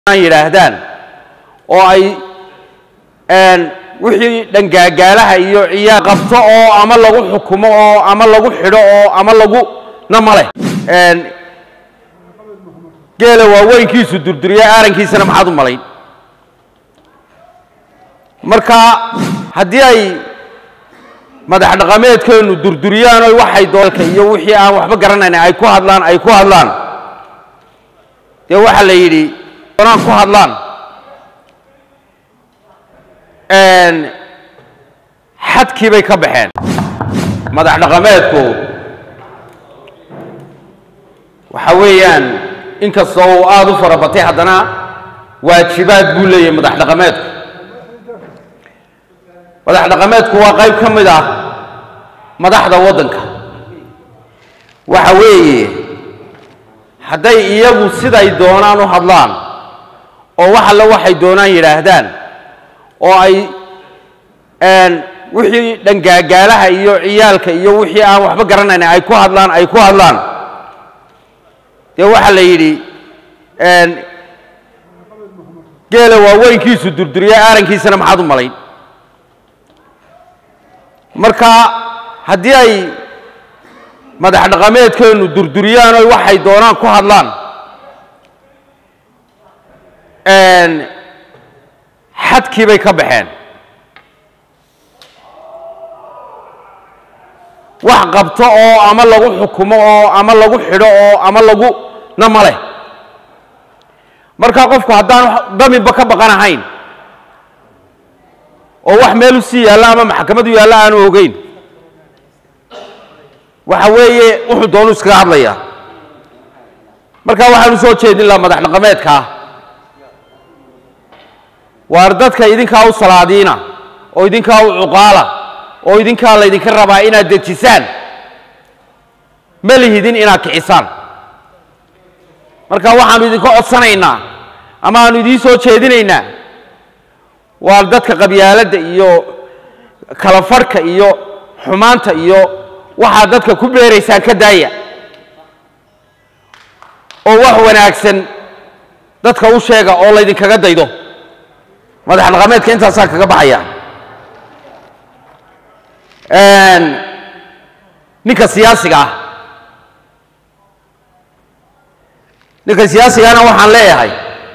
yidhaahdaan oo ay wixii dhangaagaalaha iyo ciyaar qabto oo ama lagu xukumo oo ama lagu xidho oo ama lagu na maleh geela waaweynkiisu durduriya aarankiisana maxaad u malayn marka haddii ay madax dhaqameedkeennu durduriyaan oy waxay doolka iyo wixii aan waxba garanayn ay ku hadlaan ay ku hadlaan dee waxaa la yidhi doonaan ku hadlaan xadkii bay ka baxeen madax dhaqameedku waxa weeyaan inkastoo uu aada u fara batay haddana waajibaad buu leeyahay madax dhaqameedku madax dhaqameedku waa qayb ka mid ah madaxda waddanka waxa weeye hadday iyagu siday doonaan u hadlaan oo wax alle waxay doonaan yidhaahdaan oo ay wixii dhangaagaalaha iyo ciyaalka iyo wixii aan waxba garanayn ay ku hadlaan ay ku hadlaan dee waxaa la yidhi geela waaweynkiisu durduriya aarankiisana maxaad u malayn marka haddii ay madax dhaqameedkeennu durduriyaan oy waxay doonaan ku hadlaan xadkii bay ka baxeen wax qabto oo ama lagu xukumo oo ama lagu xidho oo ama lagu na maleh marka qofku haddaan daminba ka baqanahayn oo wax meel u sii yaalla ama maxkamad u yaalla aanu ogeyn waxa weeye wuxuu doonu iskaga hadlayaa marka waxaan u soo jeedin laha madax dhaqameedkaa waar dadka idinkaa u salaadiina oo idinkaa u cuqaala oo idinkaa laydinka rabaa inaad dejisaan ma lihidin inaad kicisaan marka waxaanu idinka codsanaynaa ama aanu idiin soo jeedinaynaa waa dadka qabyaaladda iyo kala farhka iyo xumaanta iyo waxaad dadka ku beeraysaan ka daaya oo wax wanaagsan dadka u sheega oo laydinkaga daydo madax dhaqameedka intaasaan kaga baxaya ninka siyaasiga ah ninka siyaasigana waxaan leeyahay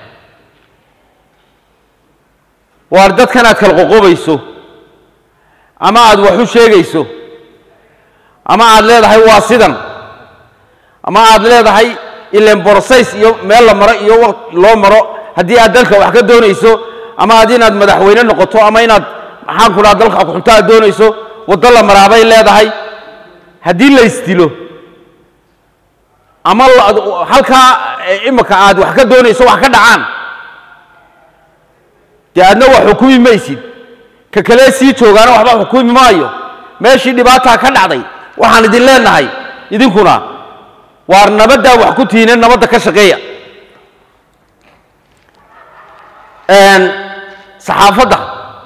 waar dadkan aad kala qoqobayso ama aad wax u sheegayso ama aad leedahay waa sidan ama aad leedahay ilen borsays iyo meel la maro iyo loo maro haddii aad dalka wax ka doonayso ama aad inaad madaxweyne noqoto ama inaad maxaan ku dhaha dalka xunto aad doonayso waddo la maraabay leedahay haddii la isdilo ama halkaa imika aad wax ka doonayso wax ka dhacaan dee aadna wax xukumi maysid ka kalee sii joogaana waxba xukumi maayo meeshii dhibaataa ka dhacday waxaan idin leenahay idinkuna waar nabaddaa wax ku tihiine nabadda ka shaqeeya saxaafadda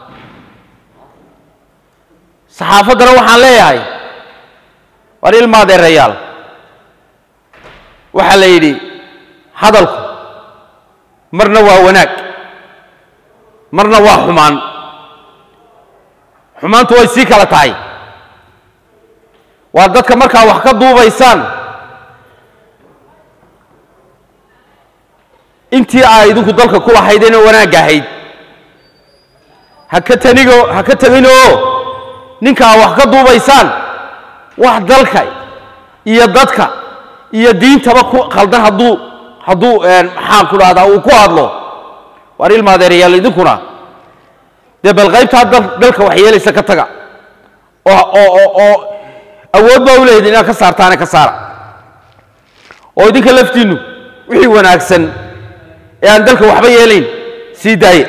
saxaafaddana waxaan leeyahay waar ilmaadeerayaal waxaa la yidhi hadalku marna waa wanaag marna waa xumaan xumaantu way sii kala tahay waa dadka markaa wax ka duubaysaan intii aa idinku dalka ku lahaydeen oo wanaagga ahayd haka tanigo ha ka teginoo ninkaa wax ka duubaysaan wax dalka iyo dadka iyo diintaba ku khaldan hadduu hadduu maxaan ku dhahdaa uu ku hadlo waar ilmaadeerayaal idinkuna dee bal qaybtaa dalka wax yeelaysa ka taga oo oo oo awood baa u leeyihin inaad ka saartaane ka saara oo idinka laftiinnu wixii wanaagsan ee aan dalka waxba yeelayn sii daaye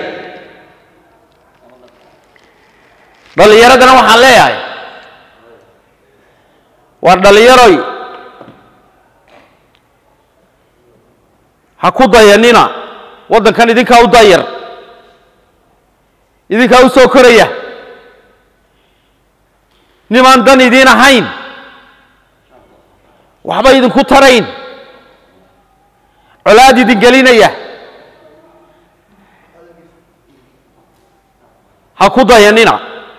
dhallinyaradana waxaan leeyahay waar dhallinyaroy ha ku dayanina waddankan idinkaa u dayar idinkaa u soo koraya nimaan dan idiin ahayn waxba idinku tarayn colaad idin gelinaya ha ku dayanina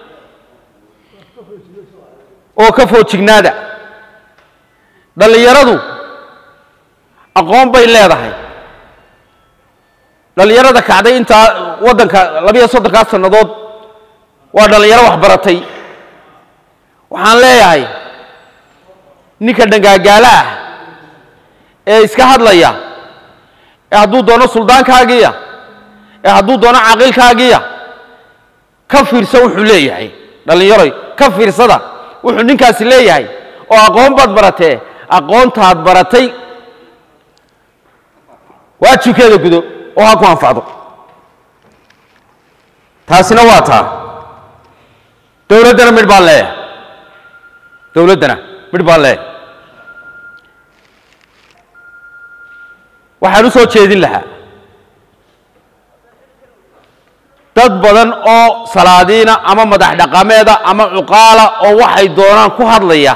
oo ka foojignaada dhallinyaradu aqoon bay leedahay dhallinyarada kacday intaa waddanka labiyo soddonkaa sannadood waa dhallinyaro wax baratay waxaan leeyahay ninka dhangaagaala ah ee iska hadlaya ee hadduu doono suldaankaagiya ee hadduu doono caaqilkaagiya ka fiirsa wuxuu leeyahay dhallinyaroy ka fiirsada wuxuu ninkaasi leeyahay oo aqoon baad baratee aqoontaad baratay waajibkeeda gudo oo ha ku anfacdo taasina waa taa dowladdana midh baan leeyahay dowladdana midh baan leeyahay waxaan u soo jeedin lahaa dad badan oo salaadiina ama madax dhaqameeda ama cuqaala oo waxay doonaan ku hadlaya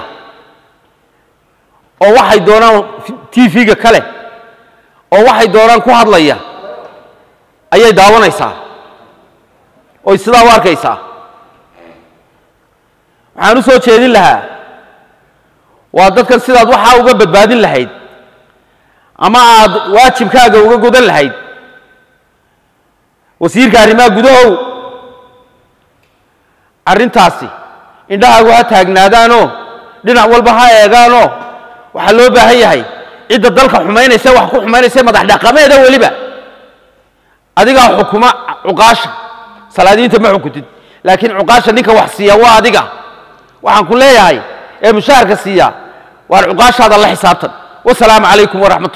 oo waxay doonaan t v-ga kale oo waxay doonaan ku hadlaya ayay daawanaysaa oy sidaa u arkaysaa waxaan u soo jeedin lahaa waa dadkan sidaad waxaa uga badbaadin lahayd ama aad waajibkaaga uga gudan lahayd wasiirka arrimaha gudahow arrintaasi indhahaagu ha taagnaadaanoo dhinac walba ha eegaanoo waxaa loo baahan yahay cidda dalka xumaynaysa wax ku xumaynaysa madax dhaqameeda weliba adigaa xukuma cuqaasha salaadiinta ma xukuntid laakiin cuqaasha ninka wax siiya waa adiga waxaan ku leeyahay ee mushaharka siiya waar cuqaashaada la xisaabtan wasalaamu calaykum waraxmat